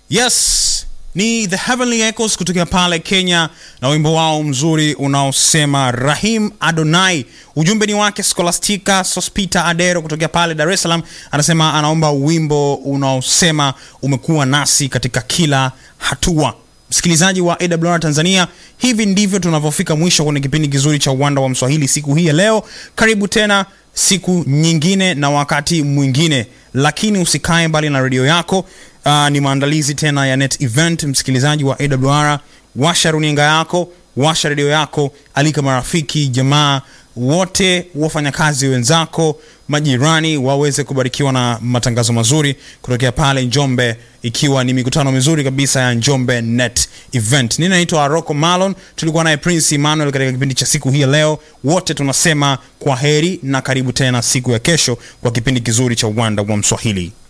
Yes, ni The Heavenly Echoes kutokea pale Kenya na wimbo wao mzuri unaosema Rahim Adonai. Ujumbe ni wake Scholastica Sospita Adero kutokea pale Dar es Salaam, anasema anaomba wimbo unaosema umekuwa nasi katika kila hatua. Msikilizaji wa AWR Tanzania, hivi ndivyo tunavyofika mwisho kwenye kipindi kizuri cha Uwanda wa Mswahili siku hii ya leo. Karibu tena siku nyingine na wakati mwingine, lakini usikae mbali na redio yako. Uh, ni maandalizi tena ya net event. Msikilizaji wa AWR, washa runinga yako, washa redio yako, alika marafiki, jamaa wote, wafanyakazi wenzako, majirani waweze kubarikiwa na matangazo mazuri kutokea pale Njombe, ikiwa ni mikutano mizuri kabisa ya Njombe Net Event. Mimi naitwa Rocco Malon, tulikuwa naye Prince Emmanuel katika kipindi cha siku hii ya leo. Wote tunasema kwa heri na karibu tena siku ya kesho kwa kipindi kizuri cha Uwanda wa Mswahili.